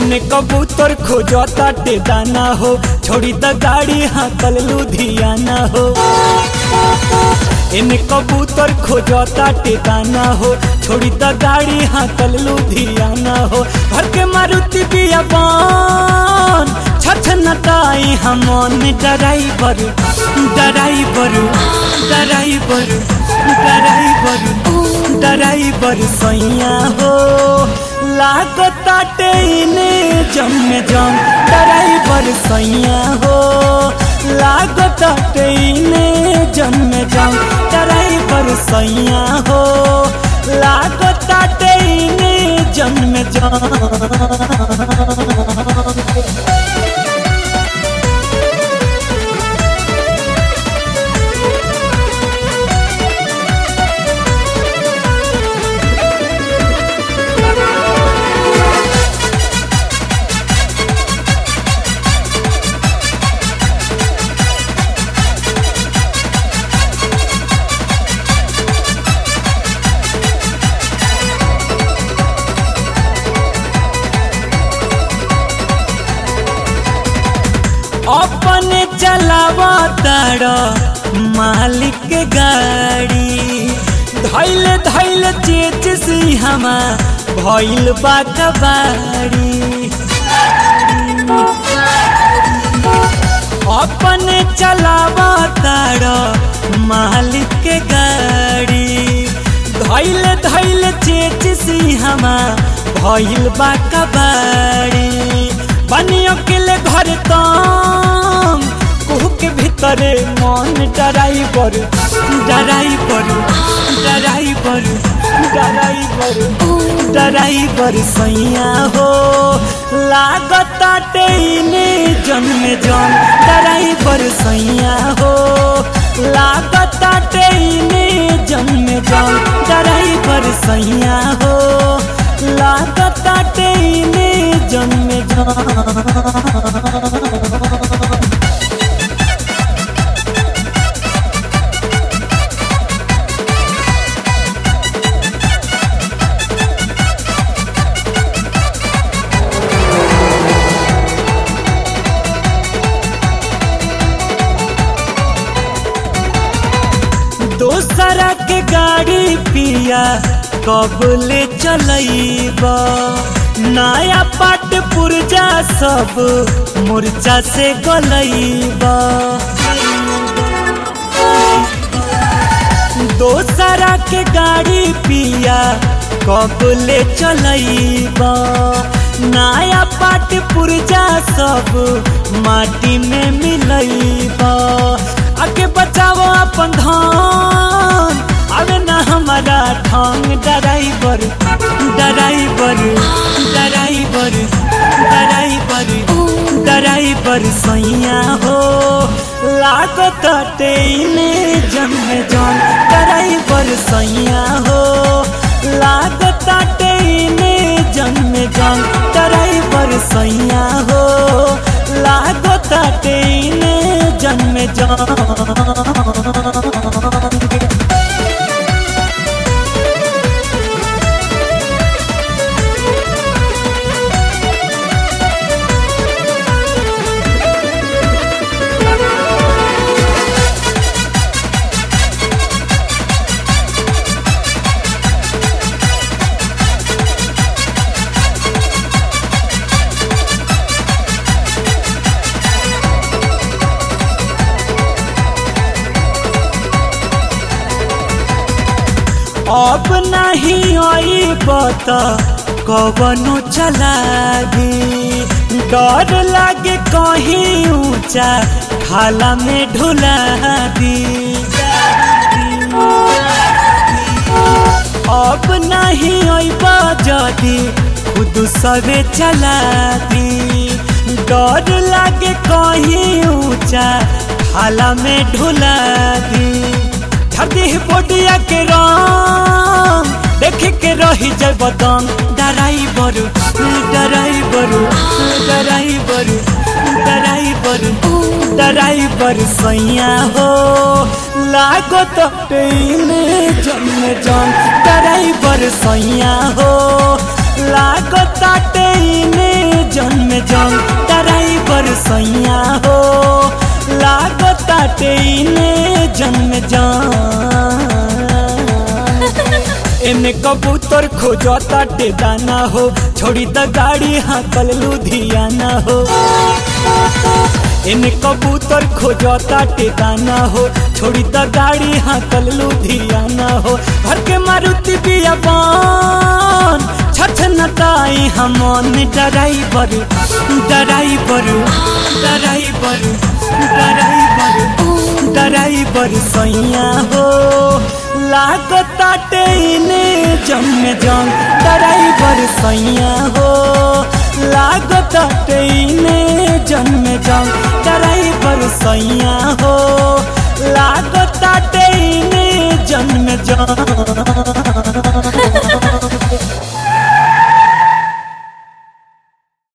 एने कबूतर खोजता टे दाना हो छोड़ी द गाड़ी हाकल लुधियाना हो एने कबूतर खोजता टे दाना हो छोड़ी द गाड़ी हाकल लुधियाना हो घर के मारुति बिया बन छछ नटाई हमन driver driver driver driver driver सैया हो लागता टेने जम जम डराइवर सैया हो लागता टेने जम जम डराइवर सैया हो लागता टेने जम जम अपने चलावा तार मालिक के गाड़ी धैल धैल चेच से हमा भइल बा कबाड़ी अपने चलावा तार मालिक के गाड़ी धैल धैल चेच से हमा भइल बा कबाड़ी बनियो के ले घर तम कुहू के भीतरे मन driver driver driver driver driver सैया हो लागता टेने जन्म जन डराइवर सैया हो लागता टेने जन्म जन डराइवर सैया हो लागता टेने जन्म जन दोसरा के गाड़ी पिया कब ले चलैब नया पाट पुरजा सब मुर्चा से गलैब दोसरा के गाड़ी पिया कब ले चलैब नया पाट पुरजा सब माटी में मिलैब आगे बचाओ अपन धन अबे ना हमारा ढंग driver driver driver driver driver सैया हो लागत टेने जन्म जन डराइवर सैया हो लागत टेने जन्म जन डराइवर सैया हो लागत टेने जन्म जन अब नहीं आई बता कवनो चला दी डर लागे कहीं ऊंचा खाला में ढुला दी अब नहीं अब जदी खुद सबे चला दी डर लागे कहीं ऊंचा खाला में ढुला दी धरती बोटिया के रंग देख के रही जय बदन डराई बरु डराई बरु डराई बरु डराई बरु डराई बरु सैया हो लागो तो टेने जन्म जन डराई बरु सैया हो लागो तो टेने जन्म जंग ड्राइवर सैया हो लागताटे इने जन्म जंग एने कबूतर खोजताटे दाना हो छोड़ी त गाड़ी हाकल लुधियाना हो एने कबूतर खोजताटे दाना हो छोड़ी त गाड़ी हाकल लुधियाना हो घर के मारुति बियाबान छछ नटाई हमन driver driver driver driver driver सैया हो लागताटे इने जन्म जंग ड्राइवर सैया हो लागताटे इने जन्म जंग ड्राइवर सैया हो लागताटे इने जन्म जंग